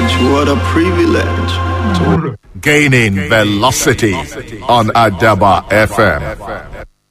privilege, what a privilege. To Gaining velocity on Adaba FM.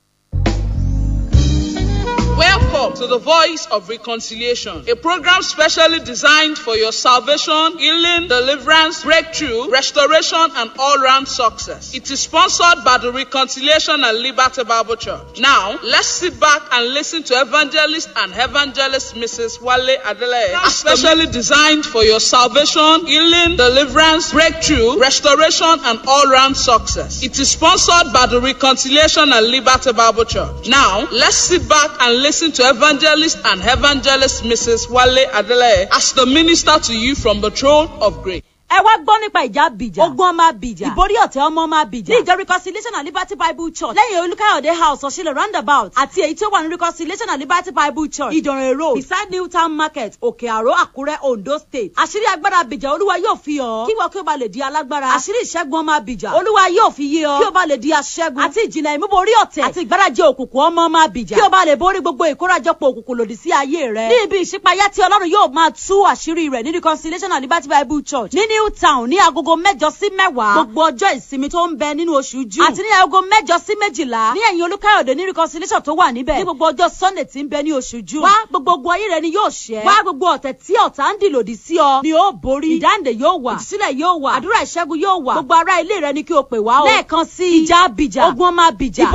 Welcome to the Voice of Reconciliation, a program specially designed for your salvation, healing, deliverance, breakthrough, restoration, and all-round success. It is sponsored by the Reconciliation and Liberty Bible Church. Now, let's sit back and listen to evangelist and evangelist Mrs. Wale Adelaide, specially designed for your salvation, healing, deliverance, breakthrough, restoration, and all-round success. It is sponsored by the Reconciliation and Liberty Bible Church. Now, let's sit back and listen to evangelist and evangelist Mrs. Wale Adelaide as the minister to you from the throne of grace. ẹ wá gbọ́ nípa ìjà bìjà ogun ọmọ bìjà ìborí ọ̀tẹ̀ ọmọ ọmọ bìjà ní ìjọ reconciliation and liberty bible church lẹ́yìn olùkàyọ̀dé house ọ̀ṣìlẹ̀ roundabout àti èyí tí ó wà ní reconciliation and liberty bible church ìdọ̀rẹ̀ road beside new town market òkè àró àkúrẹ́ ondo state àṣírí agbára bìjà olúwa yóò fi hàn kí wọ́n kí ó ba lè di alágbára àṣírí ìṣẹ́gun ọmọ bìjà olúwa yóò fi yé ọ kí ó ba lè di aṣẹ́gun àti ìjìnlẹ̀ ìmúborí ọ̀tẹ̀ àti ìgbárajẹ òkùnkùn ọmọ ọmọ bìjà kí ó ba lè borí gbogbo ìkórajọpọ̀ òkùnkùn lòdì sí ayé rẹ ní ibi ìṣípayá tí ọlọ́run yóò máa tú àṣírí rẹ̀ ní reconciliation and liberty bible church ní new town ní agogo mẹ́jọ sí mẹ́wàá gbogbo ọjọ́ ìsinmi tó ń bẹ nínú oṣù june àti ní agogo mẹ́jọ sí méjìlá ní ẹ̀yìn olúkáyọ̀dé ní reconciliation tó wà níbẹ̀ ní gbogbo ọjọ́ sunday tí ń bẹ ní oṣù june wá gbogbo ogun ayé rẹ ni yóò ṣẹ́ wá gbogbo ọ̀tẹ̀ tí ọ̀tá ń dì lòdì sí ọ ni ó borí ìdáǹdè yóò wà ìtúsílẹ̀ yóò wà àdúrà ìṣẹ́gun yóò wà gbogbo ará ilé rẹ ni kí o pè wá o lẹ́ẹ̀kan sí ìjà abìjà ogun ọmọ abìjà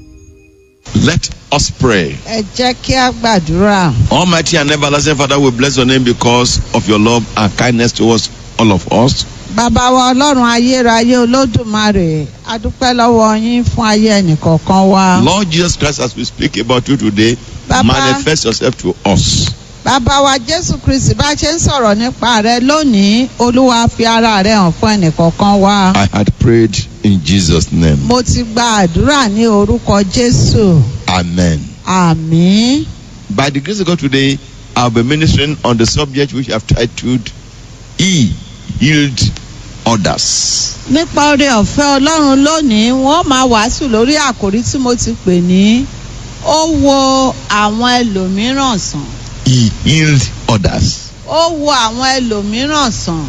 Let us pray. ẹ jẹ́ kí a gbàdúrà. Almighty and everlasting Father, we bless your name because of your love and kindness towards all of us. bàbá wa ọlọ́run ayérayé olódùmarè a dúpẹ́ lọ́wọ́ yín fún ayé ẹnìkọ̀ọ̀kan wa. Lord Jesus Christ, as we speak about you today, Baba. manifest yourself to us. bàbá wa jésù kristi bá a ṣe ń sọ̀rọ̀ nípa rẹ lónìí olúwa fi ara rẹ hàn fún ẹnìkọ̀ọ̀kan wa. I had prayed in Jesus' name. mo ti gba àdúrà ní orúkọ jésù Amen. àmín. By the grace of God today, I'll be ministering on the subject which I've titled He Healed Others. nípa oore ọ̀fẹ́ ọlọ́run lónìí wọ́n máa wàásù lórí àkòrí tí mo ti pè ní ó wo àwọn ẹlòmíràn sàn. He healed others. ó wo àwọn ẹlòmíràn sàn.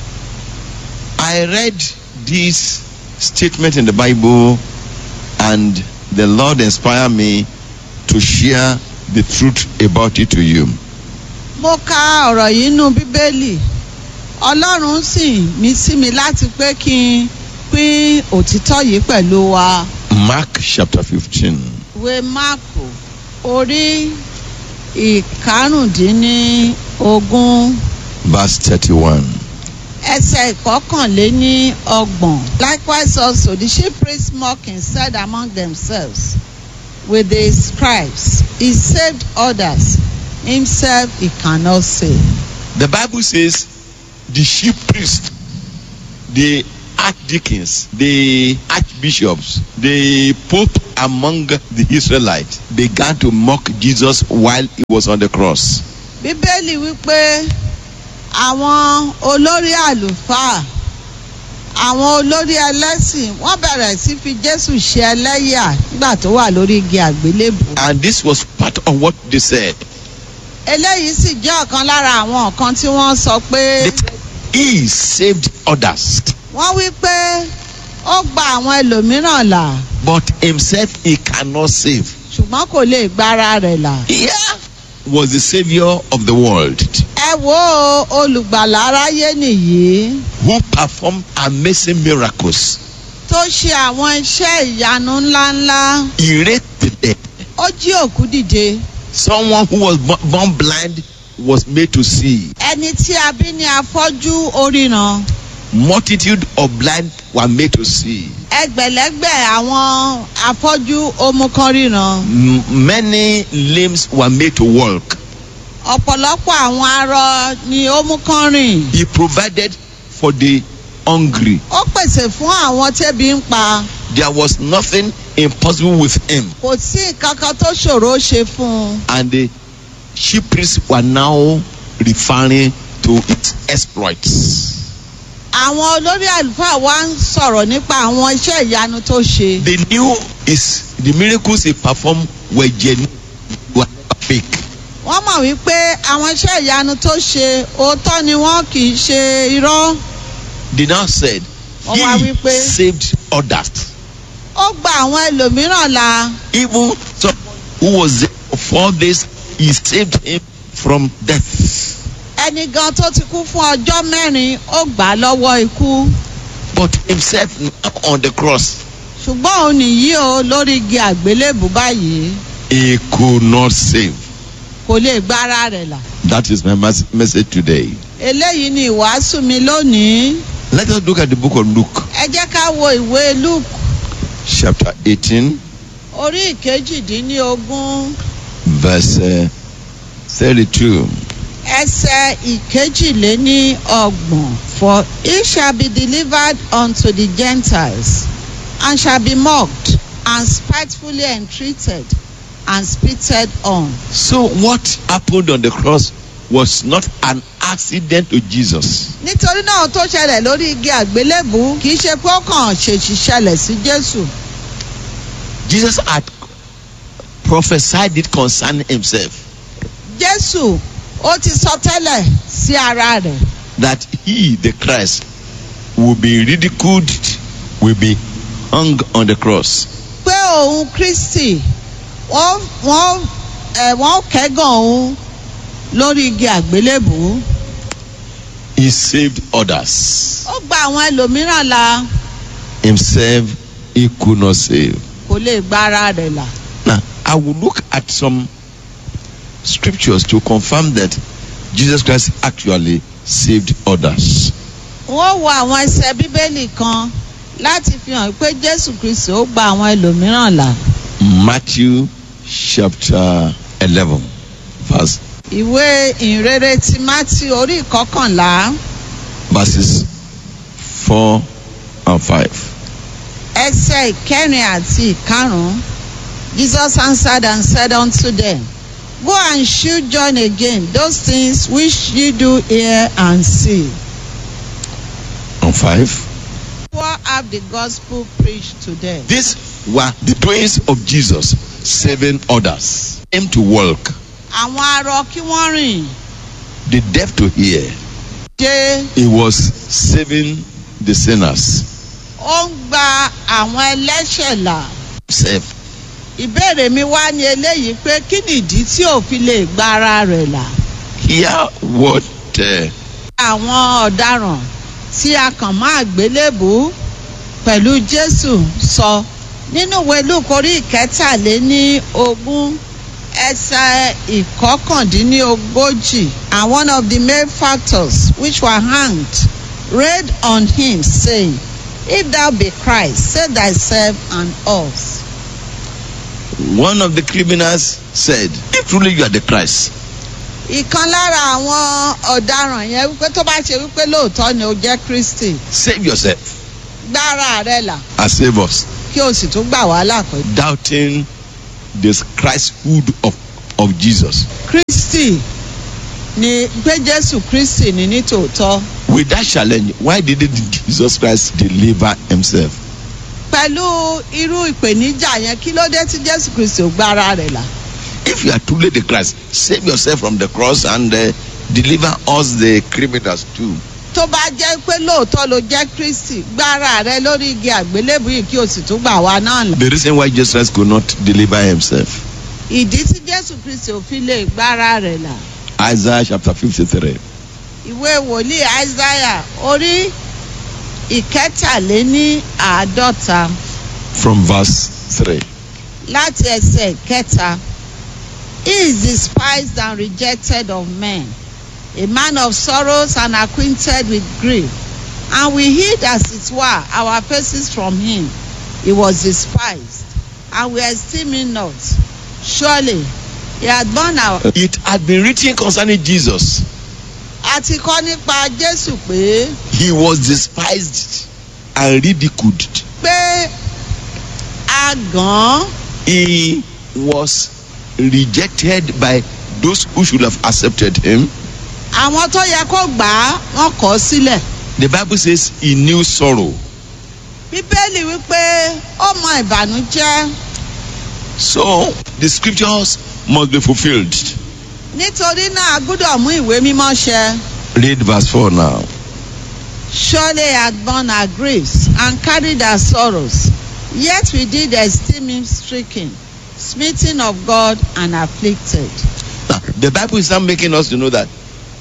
I read this statement in the Bible and the Lord inspired me to share the truth about it to you. mo ka ọ̀rọ̀ yìí nú bíbélì ọlọ́run sì mí sí mi láti pé kí n pín òtítọ́ yìí pẹ̀lú wa. Mark chapter 15. ìwé máàkù orí ìkarùndínlógún verse 31. ẹsẹ̀ ìkọkànléní ọgbọ̀n. likewise also the chief priests mocking said among themselves with the scribes he saved others himself he cannot save. The Bible says the chief priest, the archdeacons, the archbishops, the pope among the Israelites began to mock Jesus while he was on the cross. bíbélì wípé àwọn olórí àlùfáà àwọn olórí ẹlẹ́sìn wọ́n bẹ̀rẹ̀ sí fi jésù ṣe ẹlẹ́yà nígbà tó wà lórí igi àgbélébù. And this was part of what they said. eléyìí sì jẹ́ ọ̀kan lára àwọn nǹkan tí wọ́n sọ pé They said, He saved others, wọ́n wí pé ó gba àwọn ẹlòmíràn là but himself he cannot save. ṣùgbọ́n kò lè gbára rẹ̀ là. Here was the savior of the world ẹ wo olùgbàlà aráyé nìyí who performed amazing miracles. tó ṣe àwọn iṣẹ́ ìyanu ńláńlá He raised the dead. ó jí òkú dìde. Someone who was bo- born blind was made to see. ẹni tí a bí ní afọ́jú oríran Multitude of blind were made to see. ẹgbẹ̀lẹ́gbẹ̀ àwọn afọ́jú omukàn ríran M- many limbs were made to walk. ọ̀pọ̀lọpọ̀ àwọn arọ ni omukàn rìn He provided for the hungry. ó pèsè fún àwọn tẹ́bi ń pa There was nothing impossible with him. kò sí nǹkan kan tó ṣòro ṣe fún un And the chief priests were now referring to its exploits. àwọn olórí àlùfáà wa ń sọ̀rọ̀ nípa àwọn iṣẹ́ ìyanu tó ṣe They knew his the miracles he performed were genuine, were fake. wọ́n mọ̀ wípé àwọn iṣẹ́ ìyanu tó ṣe òótọ́ ni wọ́n kì í ṣe irọ́. They now said, Wọ́n wá He wípé- saved others. ó gba àwọn ẹlòmíràn la Even someone who was there for four days, He saved him from death. ẹni gan tó ti kú fún ọjọ́ mẹ́rin ó gbà á lọ́wọ́ ikú But Himself now on the cross, ṣùgbọ́n òun nìyí o lórí igi àgbélébù báyìí He could not save. kò lè gba ara rẹ̀ là. That is my mas- message today. eléyìí ni ìwàásù mi lónìí Let us look at the book of Luke, ẹ jẹ́ ká wo ìwé luke chapter 18, orí ìkejìdínlógún verse uh, 32. ẹsẹ̀ ìkejìléní ọgbọ̀n for he shall be delivered unto the gentiles and shall be mocked and spitefully entreated and spitted on. So, what happened on the cross was not an accident to Jesus. nítorí náà tó ṣẹlẹ̀ lórí igi àgbélébù kì í ṣe pé ó kàn ṣèṣì ṣẹlẹ̀ sí jésù Jesus had prophesied it concerning himself jésù ó ti sọ tẹ́lẹ̀ sí ara rẹ̀ that he, the Christ, will be ridiculed, will be hung on the cross. pé òun kristi wọ́n wọ́n ẹ̀ wọ́n kẹ́gàn òun lórí igi àgbélébù He saved others. ó gba àwọn ẹlòmíràn la Himself, he could not save. kò lè gba ara rẹ̀ là Now, I will look at some scriptures to confirm that Jesus Christ actually saved others. wọ́n wo àwọn ẹsẹ̀ bíbélì kan láti fi hàn pé jésù kristi ó gba àwọn ẹlòmíràn là Matthew chapter 11, verse, ìwé ìrere ti mátí orí ìkọkànlá verses 4 and 5. ẹsẹ̀ ìkẹrin àti ìkarùn-ún jesus answered and said unto them go and shew john again those things which ye do hear and see And 5. poor have the gospel preached to them. These were the doings of Jesus saving others. Him to walk, àwọn arọ kí wọ́n rìn the deaf to hear. dé He was saving the sinners. ó ń gba àwọn ẹlẹ́ṣẹ̀ là. Himself. ìbéèrè mi wá ní eléyìí pé kí nìdí tí ò fi lè gba ara rẹ̀ là. Hear what uh, àwọn ọ̀daràn tí a kàn máa gbélébùú pẹ̀lú jésù sọ nínú ìwé luke orí ìkẹtàléní ogún ẹsẹ̀ ìkọkàndínlógójì and one of the main factors which were hanged read on him saying if thou be christ save thyself and us. one of the criminals said, If truly you are the Christ, ìkan lára àwọn ọ̀daràn yẹn wípé tó bá ṣe wípé lóòótọ́ ni ó jẹ́ kristi save yourself gbára rẹ̀ là and save us. kí o sì tún gbà wá lápẹ́. Doubting this Christhood of, of Jesus. kristi ni pé jésù kristi ni ní tòótọ́ With that challenge, why didn't Jesus Christ deliver himself? pẹ̀lú irú ìpèníjà yẹn kí ló dé tí jésù kristi ò gbára rẹ̀ là. If you are truly the Christ, save yourself from the cross and uh, deliver us, the criminals, too. tó bá jẹ́ pé lóòótọ́ ló jẹ́ kristi gbára rẹ̀ lórí igi àgbélébùú yìí kí o sì tún gbà wá náà là. The reason why Jesus Christ could not deliver himself. ìdí tí jésù kristi ò fi lè gbára rẹ̀ là. Isaiah chapter 53. ìwé wòlíì isaiah orí ìkẹtàléní àádọ́ta From verse 3. láti ẹsẹ̀ kẹta he is despised and rejected of men a man of sorrows and acquainted with grief and we hid as it were our faces from him he was despised and we esteem him not surely he had borne our. It had been written concerning Jesus. a ti kọ́ nípa jésù pé He was despised and ridiculed. pé a gàn án He was rejected by those who should have accepted him. àwọn tó yẹ kó gbà á wọ́n kọ̀ ọ́ sílẹ̀. The Bible says he knew sorrow. bíbélì wípé ó mọ ìbànújẹ́ So the scriptures must be fulfilled. nítorí náà a gbọ́dọ̀ mú ìwé mímọ́ ṣẹ. Read verse 4 now. Surely had borne our griefs and carried our sorrows. Yet we did esteem him stricken, smitten of God and afflicted. Now, the Bible is now making us to know that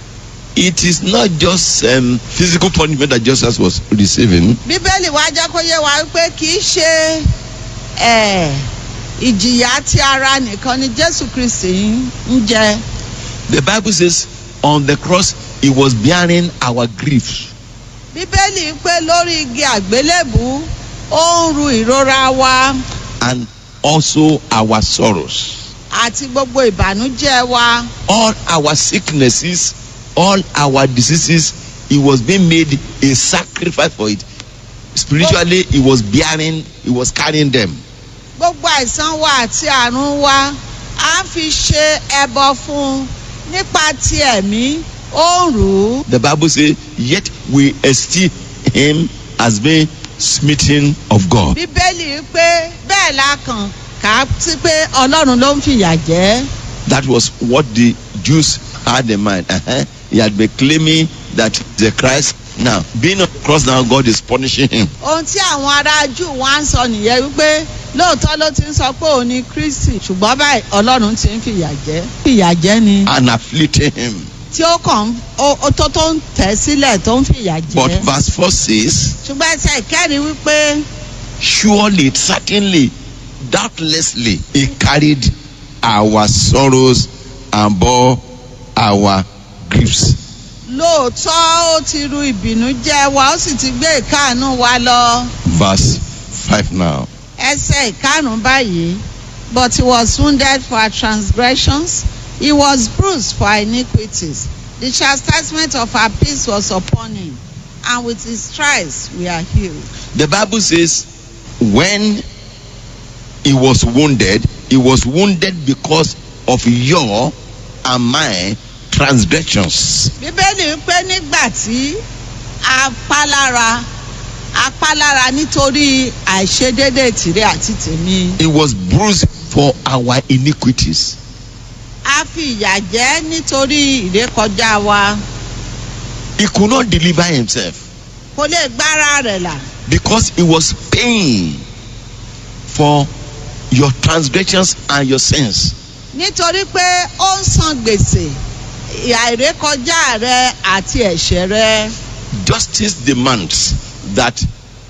it is not just um, physical punishment that Jesus was receiving, Bíbélì wa jẹ́ kó yé wa wípé kì í ṣe eh, ìjìyà ti ara nìkan ni Jésù Kristì ń jẹ. the Bible says on the cross he was bearing our griefs. Bíbélì pé lórí igi àgbélébù ó ń ru ìrora wa and also our sorrows. àti gbogbo ìbànújẹ́ wa. All our sicknesses, all our diseases, he was being made a sacrifice for it. Spiritually, he was bearing, he was carrying them. gbogbo àìsàn wa àti àrùn wa à ń fi ṣe ẹbọ fún un nípa ti ẹ̀mí ó ń rù ú. The Bible says, Yet we esteem him as being smitten of God. bíbélì pé bẹ́ẹ̀ la kàn kà á sí pé ọlọ́run ló ń fìyà jẹ́. That was what the Jews had in mind. Uh-huh. He had been claiming that the Christ. Now, being on the cross now, God is punishing him. ohun tí àwọn ará jù wá ń sọ nìyẹn wípé lóòótọ́ ló ti ń sọ pé òun ni kristi ṣùgbọ́n báyìí ọlọ́run ti ń fìyà jẹ́. fìyà jẹ́ ni and afflicting him. tí ó kàn ń- ó ó tó tó ń tẹ̀ sílẹ̀ tó ń fìyà But jẹ́. verse 4 says, ṣùgbọ́n ẹsẹ̀ ìkẹ́rin wípé Surely, certainly, doubtlessly, he carried our sorrows and bore our griefs. lóòótọ́ ó ti ru ìbínú jẹ́ wa ó sì ti gbé ìkáàánú wa lọ. Verse 5 now. ẹsẹ̀ ìkarùn-ún báyìí but he was wounded for our transgressions he was bruised for our iniquities the chastisement of our peace was upon him and with his stripes we are healed. The Bible says, when he was wounded, he was wounded because of your and my transgressions. bíbélì pé nígbà tí a pa lára a pa lára nítorí àìṣedéédé tìrẹ àti tèmi He was bruised for our iniquities. a fi ìyà jẹ nítorí ìrékọjá wa He could not deliver himself. kò lè gbára rẹ̀ là. because he was paying for your transgressions and your sins. nítorí pé ó ń san gbèsè àìrékọjá rẹ àti ẹ̀ṣẹ̀ rẹ Justice demands that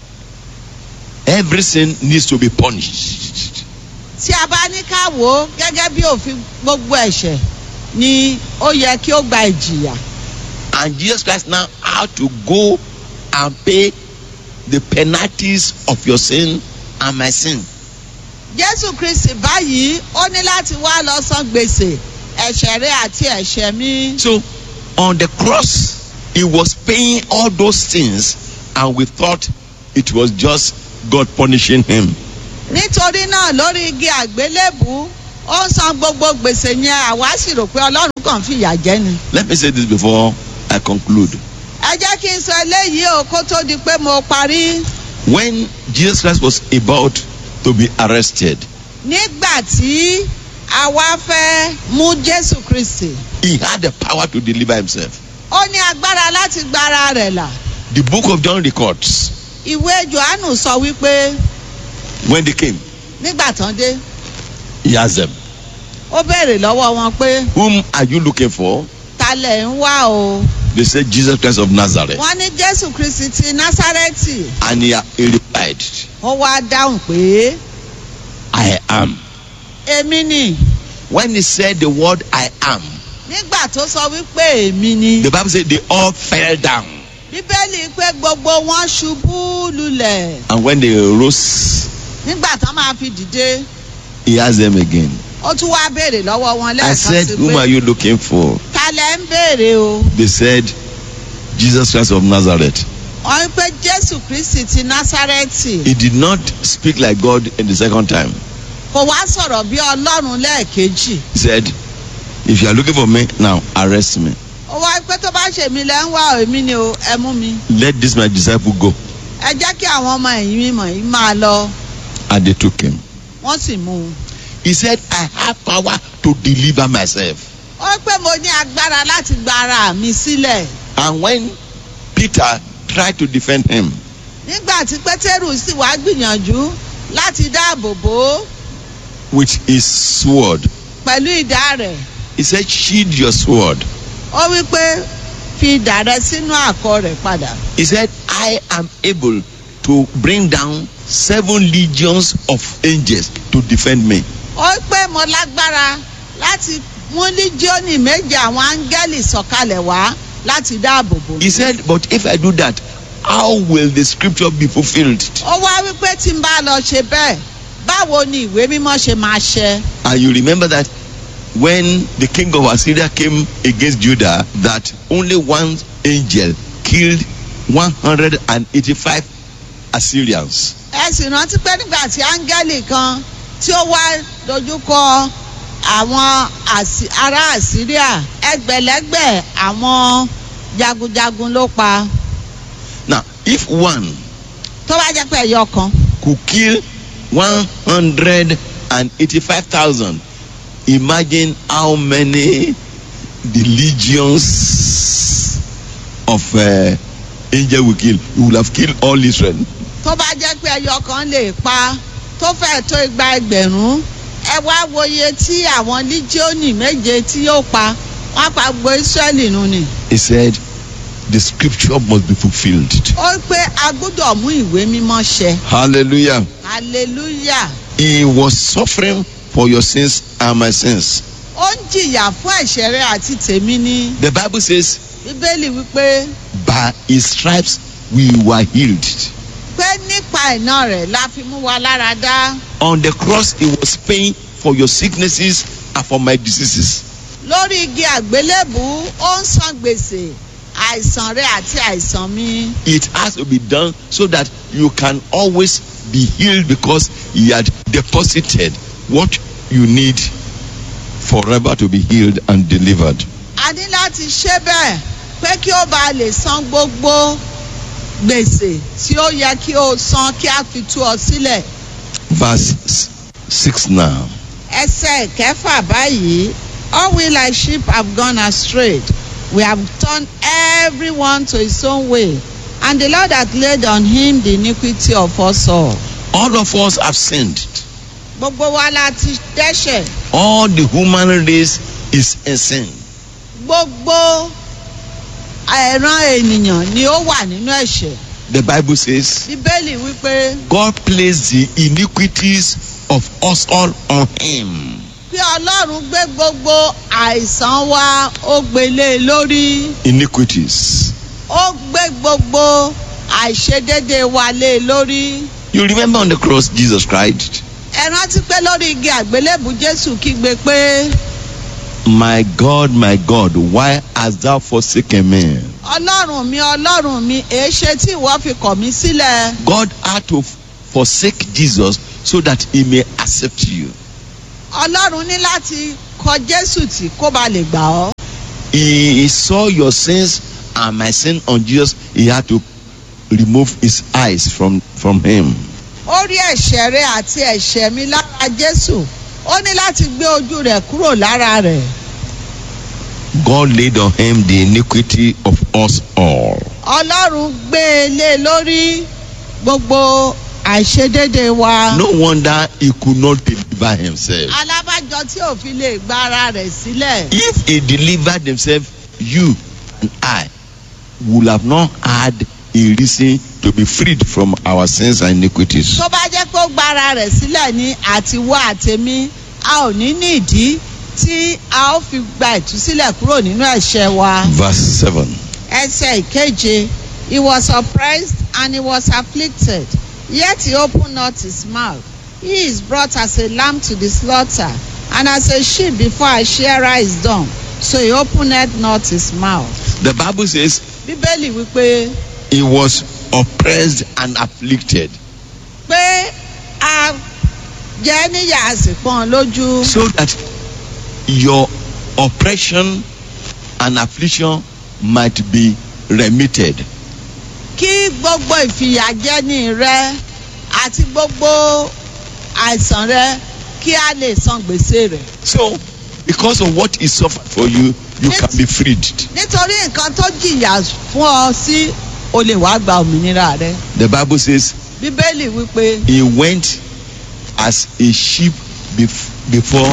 every sin needs to be punished. tí a bá ní ká wò ó gẹ́gẹ́ bí òfin gbogbo ẹ̀ṣẹ̀ ni ó yẹ kí ó gba ìjìyà And Jesus Christ now had to go and pay the penalties of your sin and my sin. jésù kristi báyìí ó ní láti wá lọ san gbèsè ẹ̀ṣẹ̀ rẹ àti ẹ̀ṣẹ̀ mi So on the cross, he was paying all those things, and we thought it was just God punishing him. nítorí náà lórí igi àgbélébù ó ń san gbogbo gbèsè yẹn àwa sì rò pé ọlọ́run kàn fìyà jẹ ni. Let me say this before I conclude. ẹ jẹ́ kí n sọ eléyìí o kó tó di pé mo parí. when Jesus Christ was about to be arrested, nígbà tí a wá fẹ́ mú jésù kristi he had the power to deliver himself. ó ní agbára láti gba ara rẹ̀ là The book of John records ìwé johannu sọ wípé when they came, nígbà tán dé he asked them, ó béèrè lọ́wọ́ wọn pé Whom are you looking for? ta lẹ̀ ń wá o They said, Jesus Christ of Nazareth. wọ́n ní jésù kristi ti násárẹ́tì And he, he replied, ó wá dáhùn pé I am. èmi ni When he said the word I am, nígbà tó sọ wípé èmi ni the Bible said they all fell down. bíbélì pé gbogbo wọn ṣubú lulẹ̀ And when they rose, nígbà tán máa fi dìde he asked them again. ó tún wá béèrè lọ́wọ́ wọn I lẹ́ẹ̀kan said, sí Whom are pé you looking for? ta lẹ̀ ń béèrè o. They said, Jesus Christ of Nazareth. wọ́n pé jésù kristi ti násárẹ́tì He did not speak like God in the second time. kò wá sọ̀rọ̀ bí ọlọ́run lẹ́ẹ̀kejì He said, If you are looking for me, now arrest me. ó wá pé tó bá ṣe mí lẹ́ ń wá èmi ni o ẹ mú mi Let this my disciple go. ẹ jẹ́ kí àwọn ọmọ ẹ̀yìn mi mọ̀ yìí máa lọ And they took him. wọ́n sì mú un. He said, I have power to deliver myself. ó pé mo ní agbára láti gba ara mi sílẹ̀ And when Peter tried to defend him, nígbà tí pétérù sì wá gbìyànjú láti dáàbò bò ó with his sword, pẹ̀lú ìdá rẹ̀ he said, Sheathe your sword. ó wí pé fi ìdá rẹ sínú àkọ rẹ̀ padà. He said, I am able to bring down seven legions of angels to defend me. ó pé mo lágbára láti mú líjíọ́nì méje àwọn áńgẹ́lì sọ̀kalẹ̀ wá láti dáàbò bò mí. He said, But if I do that, how will the scripture be fulfilled? ó wá wípé tí n bá lọ ṣe bẹ́ẹ̀ báwo ni ìwé mímọ́ ṣe máa ṣẹ. And you remember that when the king of Assyria came against Judah, that only one angel killed 185 Assyrians. ẹ sì rántí pé nígbà tí áńgẹ́lì kan tí ó wá dojúkọ àwọn Àsí- ará àsíríà ẹgbẹ̀lẹ́gbẹ̀ àwọn jagunjagun ló pa Now, if one tó bá jẹ́ pé ẹyọ kan could kill 185,000, imagine how many the legions of uh, angel will kill. He will have killed all Israel. tó bá jẹ́ pé ẹyọ kan lè pa tó fẹ́ tó igba ẹgbẹ̀rún ẹ wá wòye tí àwọn líjíọ́nì méje tí yóò pa wọ́n pa gbogbo ísírẹ́lì nù ni. He said, the scripture must be fulfilled. ó pé a gbọ́dọ̀ mú ìwé mímọ́ ṣẹ Hallelujah. hallelujah He was suffering for your sins and my sins. ó ń jìyà fún ẹ̀ṣẹ̀ rẹ àti tèmi ní The Bible says, bíbélì wípé by his stripes we were healed. pé nípa iná rẹ̀ la fi mú wa lára dá On the cross, he was paying for your sicknesses and for my diseases. lórí igi àgbélébù ó ń san gbèsè àìsàn rẹ àti àìsàn mi It has to be done so that you can always be healed because he had deposited what you need forever to be healed and delivered. a ní láti ṣe bẹ́ẹ̀ pé kí ó bá lè san gbogbo gbèsè tí ó yẹ kí ó san kí a fi tú ọ sílẹ̀ Verse s- 6 now. ẹsẹ̀ kẹfà báyìí all we like sheep have gone astray we have turned everyone to his own way and the lord hath laid on him the iniquity of us all. All of us have sinned. gbogbo wa la ti dẹ́ṣẹ̀ All the human race is in sin. gbogbo ẹ̀ràn ènìyàn ni ó wà nínú ẹ̀ṣẹ̀ The Bible says, bíbélì wípé God placed the iniquities of us all on him. pé ọlọ́run gbé gbogbo àìsàn wa ó gbélé e lórí Iniquities. ó gbé gbogbo àìṣedéédé wa lé e lórí You remember on the cross, Jesus cried, ẹ rántí pé lórí igi àgbélébù jésù kígbe pé My God, my God, why hast thou forsaken me? ọlọ́run mi ọlọ́run mi èéṣe tí ìwọ fi kọ̀ mí sílẹ̀ God had to forsake Jesus so that he may accept you. ọlọ́run ní láti kọ jésù tí kó ba lè gbà ọ́ He saw your sins and my sin on Jesus. He had to remove his eyes from, from him. ó rí ẹ̀ṣẹ̀ rẹ àti ẹ̀ṣẹ̀ mi lára jésù ó ní láti gbé ojú rẹ̀ kúrò lára rẹ̀ God laid on him the iniquity of us all. ọlọ́run gbé e lé lórí gbogbo àìṣedéédé wa. No wonder he could not deliver himself. alábàjọ tí ò fi lè gba ara rẹ̀ sílẹ̀. If he delivered himself, you and I would have not had a reason to be freed from our sins and iniquities. tó bá jẹ́ pé ó gba ara rẹ̀ sílẹ̀ ní àtiwọ́ àtẹ̀mí a ò ní ní ìdí tí a ó fi gba ìtúsílẹ̀ kúrò nínú ẹ̀ṣẹ̀ wa. Verse 7. ẹsẹ̀ ìkeje he was oppressed and he was afflicted yet he opened not his mouth he is brought as a lamb to the slaughter and as a sheep before a shearer is dumb so he opened not his mouth. The Bible says bíbélì wípé he was oppressed and afflicted pé a jẹ́ níyà a sì pọ́n lójú. so that your oppression and affliction might be remitted. kí gbogbo ìfìyàjẹni rẹ àti gbogbo àìsàn rẹ kí a lè san gbèsè rẹ. So because of what he suffered for you, you can be freed. nítorí nǹkan tó jìyà fún ọ sí o lè wá gba òmìnira rẹ The Bible says bíbélì wípé he went as a sheep bef- before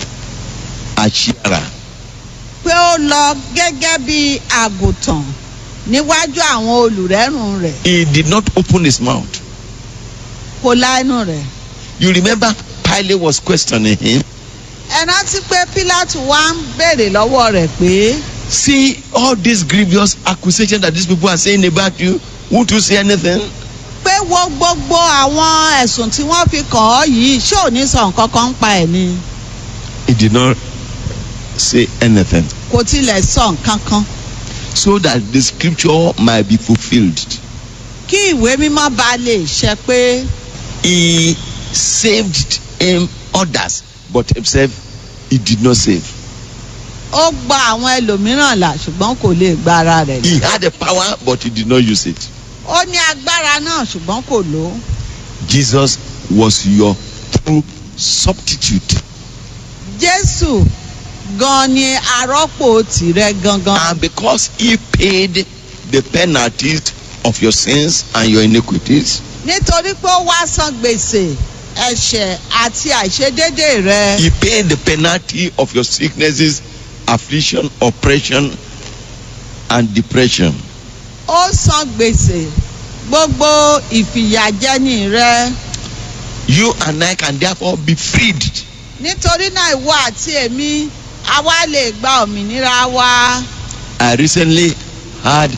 a shearer. pé ó lọ gẹ́gẹ́ bí àgùntàn níwájú àwọn olùrẹ́rùn rẹ̀ He did not open his mouth. kò la ẹnu rẹ̀. You remember Pilate was questioning him. ẹ rántí pé pílátù wá ń béèrè lọ́wọ́ rẹ̀ pé See all these grievous accusations that these people are saying about you. Won't you say anything? pé wo gbogbo àwọn ẹ̀sùn tí wọ́n fi kàn ọ́ yìí ṣé ò ní sọ nǹkan kan ń pa ẹ̀ ni He did not say anything. kò tilẹ̀ sọ nǹkan kan So that the scripture might be fulfilled. kí ìwé mímọ́ bá lè ṣẹ pé He saved him others, but himself he did not save. ó gba àwọn ẹlòmíràn là ṣùgbọ́n kò lè gba ara rẹ̀ là. He had the power, but he did not use it. ó ní agbára náà ṣùgbọ́n kò lò ó Jesus was your true substitute. jésù gan ni arọ́pò tìrẹ gangan And because he paid the penalties of your sins and your iniquities, nítorí pé ó wá san gbèsè ẹ̀ṣẹ̀ àti àìṣedédé rẹ he paid the penalty of your sicknesses, affliction, oppression, and depression. ó san gbèsè gbogbo ìfìyàjẹni rẹ You and I can therefore be freed. nítorí náà ìwọ àti èmi àwa lè gba òmìnira wa I recently heard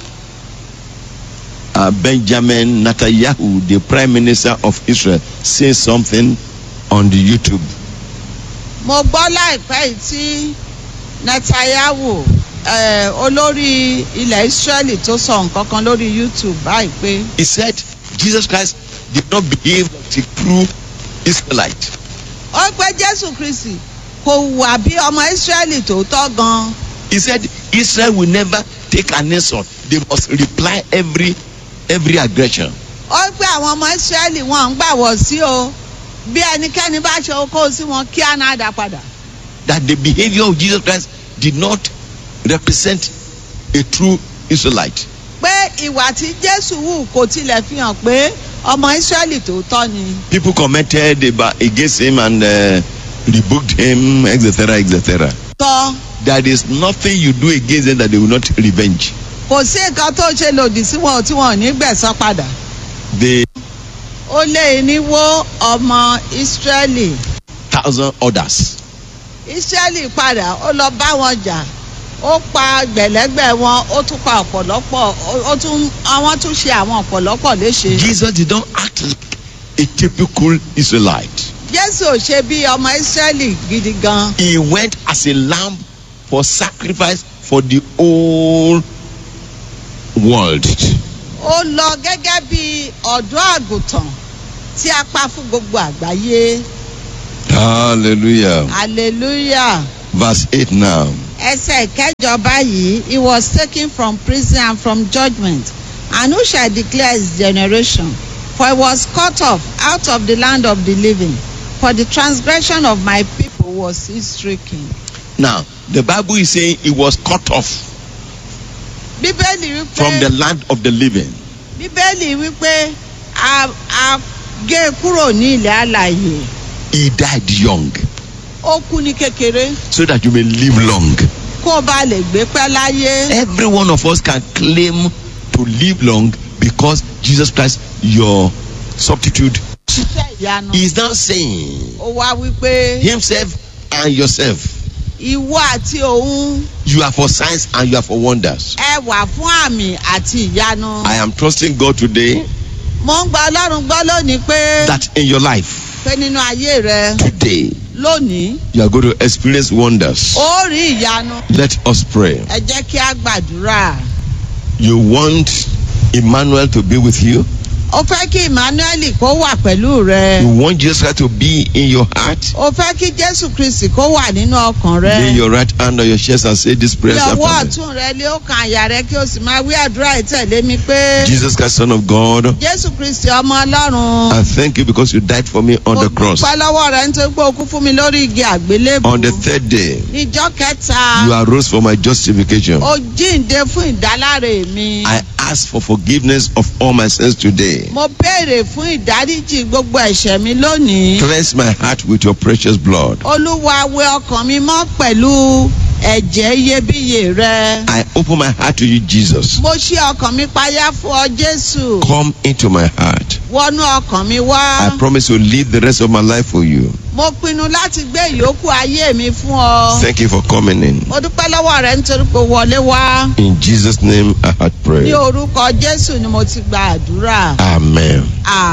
uh, Benjamin Netanyahu, the Prime Minister of Israel, say something on the YouTube. mo gbọ́ láìpẹ́ yìí tí netanyahu eh, olórí ilẹ̀ israeli tó sọ nǹkan kan lórí youtube báyìí pé He said Jesus Christ did not behave like a true Israelite. ó pé jésù kristi kò hùwà bí ọmọ israeli tòótọ́ gan He said Israel will never take an insult. They must reply every every aggression. ó pé àwọn ọmọ israeli wọn ń gbàwọ̀ sí o bí ẹnikẹ́ni bá ṣe okó sí wọn kí á náà dá padà That the behavior of Jesus Christ did not represent a true Israelite. pé ìwà tí jésù hù kò tilẹ̀ fi hàn pé ọmọ israeli tòótọ́ ni People commented about, against him and uh, rebuked him, etc., etc. tọ́ There is nothing you do against them that they will not revenge. kò sí nǹkan tó ṣe lòdì sí wọn tí wọn ò ní gbẹ̀san padà. They ó lé irinwó ọmọ ìsírẹ́lì thousand others. ìsírẹ́lì padà ó lọ bá wọn jà ó pa gbẹ̀lẹ́gbẹ̀ wọn ó tún pa ọ̀pọ̀lọpọ̀ ó- ó tún àwọn tún ṣe àwọn ọ̀pọ̀lọpọ̀ léṣe. Jesus did not act like a typical Israelite. jésù ò ṣe bí ọmọ ìsírẹ́lì gidi gan. He went as a lamb for sacrifice for the whole world. ó lọ gẹ́gẹ́ bí ọ̀dọ́ àgùntàn tí a pa fún gbogbo àgbáyé Hallelujah. hallelujah. Verse 8 now. ẹsẹ̀ ìkẹjọ báyìí he was taken from prison and from judgment and who shall declare his generation for he was cut off out of the land of the living for the transgression of my people was he stricken. Now, the Bible is saying he was cut off bíbélì from the wípé land of the living. bíbélì wípé a a gé e kúrò ní ilẹ̀ alàyè He died young ó kú ní kékeré so that you may live long. kó o bá lè gbé pẹ́ láyé. Every one of us can claim to live long because Jesus Christ, your substitute, ṣiṣẹ́ ìyanu. is now saying ó wá wípé himself and yourself, ìwọ àti òun you are for signs and you are for wonders. ẹ wà fún àmì àti ìyanu. I am trusting God today mo ń gba ọlọ́run gbọ́ lónìí pé that in your life, pé nínú ayé rẹ today, lónìí you are going to experience wonders. ó rí ìyanu Let us pray. ẹ jẹ́ kí a gbàdúrà. You want Emmanuel to be with you? o fẹ́ kí emmanuel kó wà pẹ̀lú rẹ. You want Jesus Christ to be in your heart? o fẹ́ kí jésù kristi kó wà nínú ọkàn Lay rẹ. your right hand on your chest and say this prayer lọ́wọ́ after me. ọ̀tún rẹ lé ọkàn àyà rẹ kí o sì máa wí àdúrà ìtẹ̀lé mi pé. Jesus Christ, Son of God, jésù kristi ọmọ ọlọ́run. I thank you because you died for me on mo the cross. dúpẹ́ lọ́wọ́ rẹ nítorí pé o kú fún mi lórí igi àgbélébù. On the third day, níjọ́ kẹta. you arose for my justification. o jíǹde fún ìdáláre mi. I ask for forgiveness of all my sins today. mo béèrè fún ìdáríjì gbogbo ẹ̀ṣẹ̀ mi lónìí. Cleanse my heart with your precious blood. olúwa wẹ ọkàn mi mọ́ pẹ̀lú ẹ̀jẹ̀ iyebíye rẹ. I open my heart to you, Jesus. mo ṣí ọkàn mi payá fún ọ jésù. Come into my heart. wọnú ọkàn mi wá. I promise to live the rest of my life for you. mo pinnu láti gbé ìyókù ayé mi fún ọ. Thank you for coming in. mo dúpẹ́ lọ́wọ́ rẹ nítorí pé o wọlé wá. In Jesus' name, I had ní prayed. orúkọ jésù ni mo ti gba àdúrà. Amen.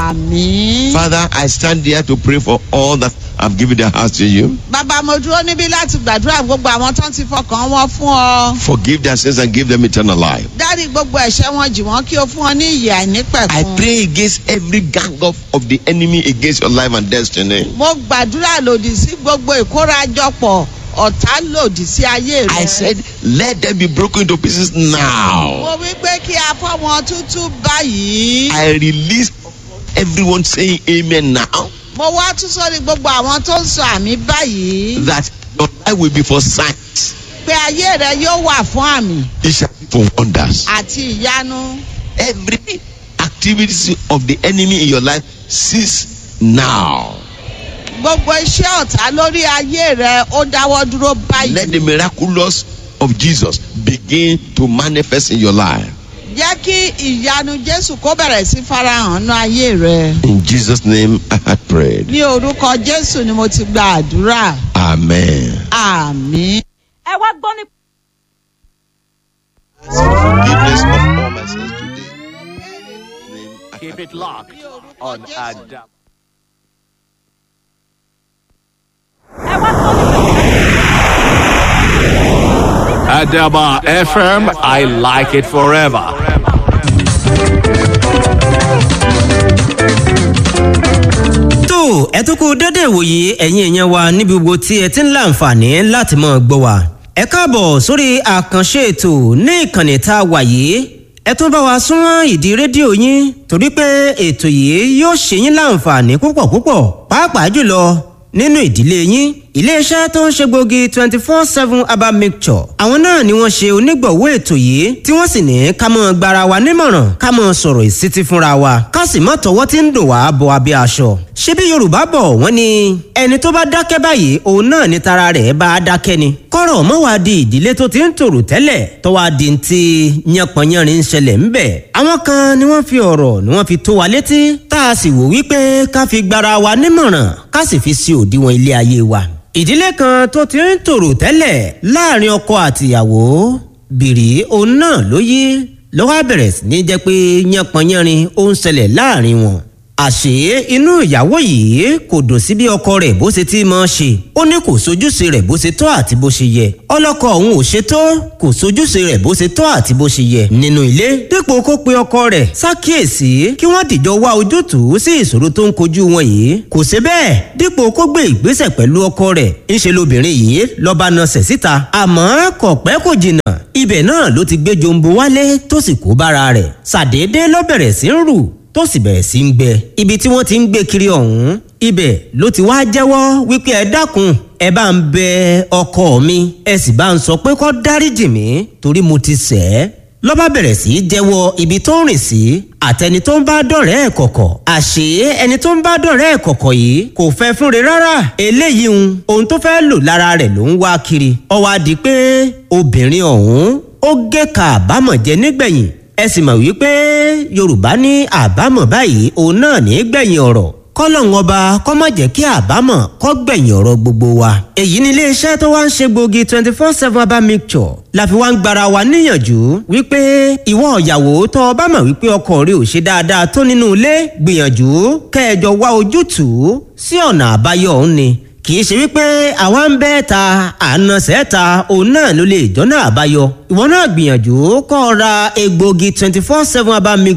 àmín. Father, I stand here to pray for all that have given their hearts to you. bàbá mo dúró níbí láti gbàdúrà gbogbo àwọn tó ń ti fọkàn wọn fún ọ. Forgive their sins and give them eternal life. dárí gbogbo ẹ̀ṣẹ̀ wọn jì wọ́n kí o fún ọ ní ìyè I àìnípẹ̀kun. pray against every gang of, of the enemy against your life and destiny. mo gbàdúrà lòdì sí gbogbo ìkórajọpọ̀ ọ̀tá lòdì sí ayé rẹ. I said, let them be broken to pieces now. mo wí pé kí a fọ́ wọn tútú báyìí. I release everyone saying amen now mo wá tún sórí gbogbo àwọn tó ń sọ àmì báyìí. that your life will be for signs. pé ayé rẹ yóò wà fún àmì It shall be for wonders. àti ìyanu. Every activity of the enemy in your life cease now. gbogbo iṣẹ́ ọ̀tá lórí ayé rẹ ó dáwọ́ dúró Let the báyìí. miraculous of Jesus begin to manifest in your life. jẹ́ kí ìyanu jésù kó bẹ̀rẹ̀ sí farahàn ní ayé rẹ. In Jesus' name, I had prayed. ní orúkọ jésù ni mo ti gba àdúrà. Amen. àmín. ẹ wá gbọ́ ní. Forgiveness of all my sins today. Name I Keep had it locked on Adab. ẹ wá gbọ́ ní. Adaba FM, I like it forever. tó ẹ tún kú dédé ìwòye ẹ̀yin èèyàn wa níbi gbogbo tí ẹ ti ń láǹfààní láti mọ̀ gbọ́ wa. ẹ káàbọ̀ sórí àkànṣe ètò ní ìkànnì tá a wà yìí ẹ tún bá wa súnmọ́ ìdí rédíò yín torí pé ètò yìí yóò ṣe yín láǹfààní púpọ̀ púpọ̀ pàápàá jùlọ nínú ìdílé yín iléeṣẹ́ tó ń ṣe gbòógì twenty four seven herbal mixture àwọn náà ni wọ́n ṣe onígbọ̀wọ́ ètò yìí tí wọ́n sì ní ká mọ́ gbara wa nímọ̀ràn ká mọ́ sọ̀rọ̀ ìsítí fúnra wa ká sì mọ́ tọwọ́ tí ń dò wá bọ abẹ́ aṣọ. ṣé bí yorùbá bọ̀ wọ́n ní ẹni tó bá dákẹ́ báyìí òun náà ni tara rẹ̀ bá a dákẹ́ ni. kọ́rọ̀ mọ́ wá di ìdílé tó ti ń tòrò tẹ́lẹ̀ tó wá di ti yánpọnyánrin ń ṣẹlẹ̀ ńbẹ̀. àwọn kan ni wọ́n fi ọ̀rọ̀ ni wọ́n fi tó wa létí tá a sì wò wípé ká fi gbara wa nímọ̀ràn ká sì fi sí òdiwọ̀n ilé ayé wa ìdílé kan tó ti ń tòrò tẹ́lẹ̀ láàrin ọkọ àtìyàwó bìrì òun náà ló yí ló wá bẹ̀rẹ̀ sí ní jẹ́ pé yánpọnyánrin ó ń ṣẹlẹ̀ láàrin wọn. àṣé inú ìyàwó yìí kò dùn sí bí ọkọ rẹ̀ bó ṣe ti máa ṣe ó ní kò sojúṣe rẹ̀ bó ṣe tọ́ àti bó ṣe yẹ ọlọ́kọ òun ò ṣe tó kò sojúṣe rẹ̀ bó ṣe tọ́ àti bó ṣe yẹ nínú ilé dípò kó pe ọkọ rẹ̀ ṣàkíyèsí kí wọ́n dìjọ wá ojútùú sí ìṣòro tó ń kojú wọn yìí kò ṣe bẹ́ẹ̀ dípò kó gbé ìgbésẹ̀ pẹ̀lú ọkọ rẹ̀ ńṣe lobìnrin yìí lọ́ba nasẹ̀ síta àmọ́ kò pẹ́ kò jìnnà ibẹ̀ náà ló ti gbé jombo wálé tó sì kó bára rẹ̀ ṣàdédé ló bẹ̀rẹ̀ sí ń rù tó sì bẹ̀rẹ̀ sí ń gbẹ ibi tí wọ́n ti ń gbé kiri ọ̀hún ibẹ̀ ló ti wá jẹ́wọ́ wípé ẹ dákun ẹ bá ń bẹ ọkọ mi ẹ sì bá ń sọ pé kó dáríjì mí torí mo ti ṣẹ̀ ẹ́ lọ́ba bẹ̀rẹ̀ sí í jẹ́wọ́ ibi tó ń rìn sí àtẹni tó ń bá dọ̀rẹ́ ẹ̀ kọ̀kọ̀ àṣé ẹni tó ń bá dọ̀rẹ́ ẹ̀ kọ̀kọ̀ yìí kò fẹ́ fúnre rárá eléyìí ń ohun tó fẹ́ lò lára rẹ̀ ló ń wá kiri ó wá di pé obìnrin ọ̀hún ó gé ka àbámọ̀ jẹ nígbẹ̀yìn ẹ sì mọ̀ wípé yorùbá ní àbámọ̀ báyìí òun náà ní gbẹ̀yìn ọ̀rọ̀ kọ́lọ́hún ọba kọ́ má jẹ́ kí àbámọ̀ kọ́ gbẹ̀yìn ọ̀rọ̀ gbogbo wa. èyí ni iléeṣẹ́ tó wá ń ṣe gbòógì twenty four seven herbal mixture la fi wá ń gbara wa níyànjú wípé ìwọ ìyàwó tó o bá mọ̀ wípé ọkọ rẹ ò ṣe dáadáa tó nínú ilé gbìyànjú kẹjọ wá ojútùú sí ọ̀nà àbáyọ òun ni kì í ṣe wípé àwa ń bẹ́ ta àna sẹ́ta òun náà ló lè jọ́nà àbáyọ ìwọ náà gbìyànjú kọ́ ọ ra egbòogi twenty four seven herbal mixture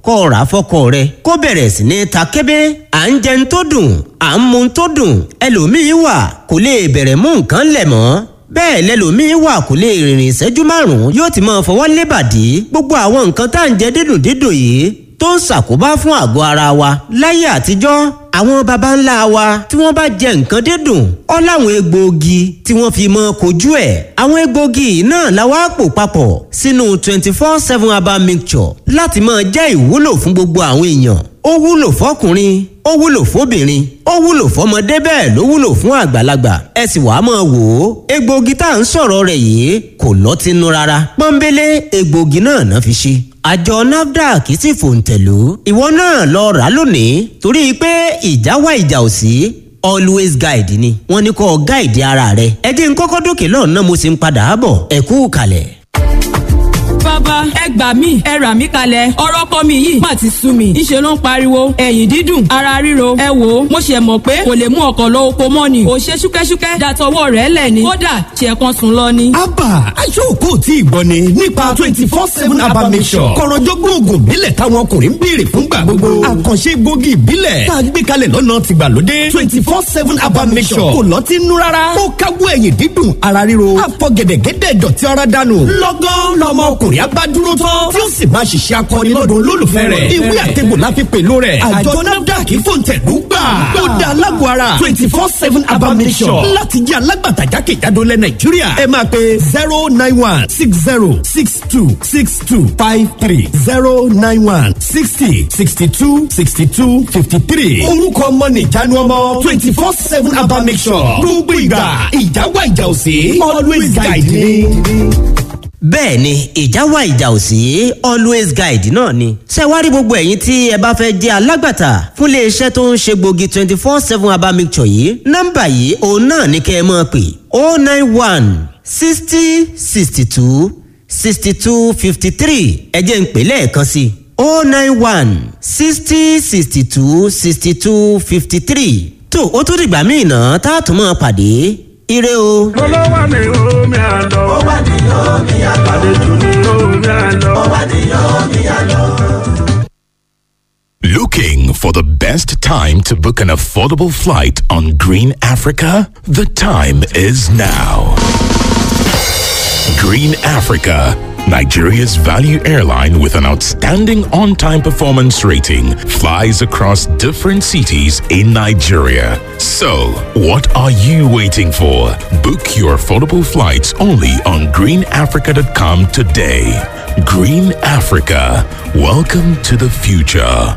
kọ́ ọ̀rá fọ́kọ rẹ kó bẹ̀rẹ̀ sí ní ta kébé à ń jẹun tó dùn à ń mu tó dùn ẹlòmíín wà kò lè bẹ̀rẹ̀ mú nǹkan lẹ̀ mọ́ bẹ́ẹ̀ lẹ́lòmíín wà kò lè rìnrìn ìṣẹ́jú márùn-ún yóò ti máa fọwọ́ lébàdí gbogbo àwọn nǹkan tá à ń jẹ dídùn dídùn yìí tó ń ṣàkóbá fún àgọ́ ara wa láyé àtijọ́ àwọn baba ńlá wa tí wọ́n bá jẹ nǹkan dídùn ọ́ láwọn egbòogi tí wọ́n fi mọ́ kojú ẹ̀ àwọn egbòogi náà la wá pò papọ̀ sínú twenty four seven herbal mixture láti máa jẹ́ ìwúlò fún gbogbo àwọn èèyàn ó wúlò fọkùnrin ó wúlò fóbìnrin ó wúlò fọmọdé bẹ́ẹ̀ ló wúlò fún àgbàlagbà ẹ sì wàá máa wò ó egbòogi tá à ń sọ̀rọ̀ rẹ̀ yìí kò lọ́tínú rárá pọ́nbélé egbòogi náà náà fi ṣe àjọ nafdac sì fòǹtẹ̀lú ìwọ náà lọ rà lónìí torí pé ìjà wá ìjà ò sí always guide ni wọ́n ní kó guide ara rẹ ẹ jẹ́ n kọ́kọ́ dókè lọ́nà mo sì ń padà bọ̀ ẹ kú kalẹ̀ bàbá ẹ gbà mí ẹ rà mí kalẹ̀ ọ̀rọ̀ kọ́ mi yìí má ti sú mi ìṣe ló ń pariwo ẹ̀yìn dídùn ara ríro ẹ wò ó mo ṣe mọ̀ pé kò lè mú ọkọ̀ lọ oko mọ́ ni ò ṣe ṣúkẹ́ṣúkẹ́ dàtọwọ́ rẹ̀ lẹ̀ ni kódà ṣe kan sùn lọ ni. abba aṣọ́kò tí ìgbọ́ ni nípa twenty four seven abba mission kọ̀rọ̀jọ́gbọ́n oògùn ìbílẹ̀ táwọn ọkùnrin ń béèrè fúngbà gbogbo àkànṣe egbògi ìbílẹ̀ tá a gbé kalẹ̀ lọ́nà tìgbàlódé twenty four seven abba mission kò lọ́tí nú rárá ó káwọ́ ẹ̀yìn dídùn ara ríro àfọ̀gẹ̀dẹ̀gẹ̀dẹ̀ dọ̀tí ara dànù lọ́gán lọ́mọ ọkùnrin agbádúró tán tí ó sì máa ṣiṣẹ́ akọni lọ́dún olólùfẹ́ rẹ̀ ìwé àtẹ̀gbò la fi pèlò rẹ̀ àjọ nafdac fòǹtẹ̀lú gbà ó da alágbó ara twenty four seven abamisọ̀ láti jẹ́ alágbàtà jákèjádò lẹ̀ nàìjíríà ẹ máa pe zero nine one six zero six two six two five three zero nine one sixty sixty two sixty two fifty three orúkọ ọmọ nìjánu ọmọ twenty four seven abamisọ̀ gbogbo ìgbà ìjà wà ìjà òsè always guide me bẹ́ẹ̀ ni ìjà wà ìjà ò sí always guide náà ni. ṣé wá rí gbogbo ẹ̀yin tí ẹ bá fẹ́ jẹ́ alágbàtà fún iléeṣẹ́ tó ń ṣe gbòógì twenty four seven herbal mixture yìí nọ́mbà yìí òun náà ní kẹ́ ẹ máa pè oh nine one sixty sixty two sixty two fifty three ẹ jẹ́ ń pè lẹ́ẹ̀kan sí i oh nine one sixty sixty two sixty two fifty three tó o tún dìgbà míì náà tá a tún máa pàdé ire o. olówó ni omi àlọ́. ó wà ní omi àlọ́. àlejò ní omi àlọ́. ó wà ní omi àlọ́. Looking for the best time to book an affordable flight on Green Africa? The time is now. Green Africa, Nigeria's value airline with an outstanding on time performance rating, flies across different cities in Nigeria. So, what are you waiting for? Book your affordable flights only on greenafrica.com today. Green Africa, welcome to the future.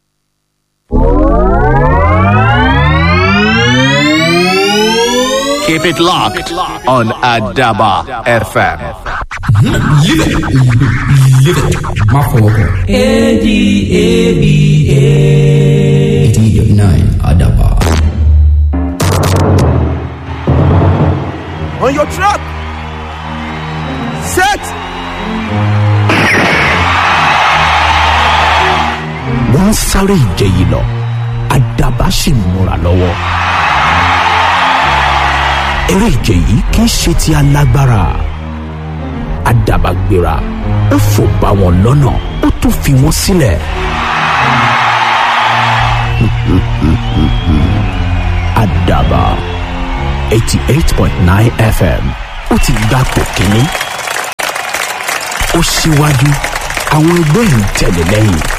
Keep it locked on Adaba FM. má fọwọ́ kàn. A D A B A. eighteen dot nine Adaba. On your trap. Set. wọ́n ń sáré ìje yìí lọ àdàbà sì ń múra lọ́wọ́. eré ìje yìí kì í ṣe ti alágbára àdàbà gbéra ó fò bá wọn lọ́nà ó tún fi wọ́n sílẹ̀. àdàbà eighty eight point nine fm ó ti gbapò kínní ó síwájú àwọn ẹgbẹ́ ń tẹ̀lé lẹ́yìn.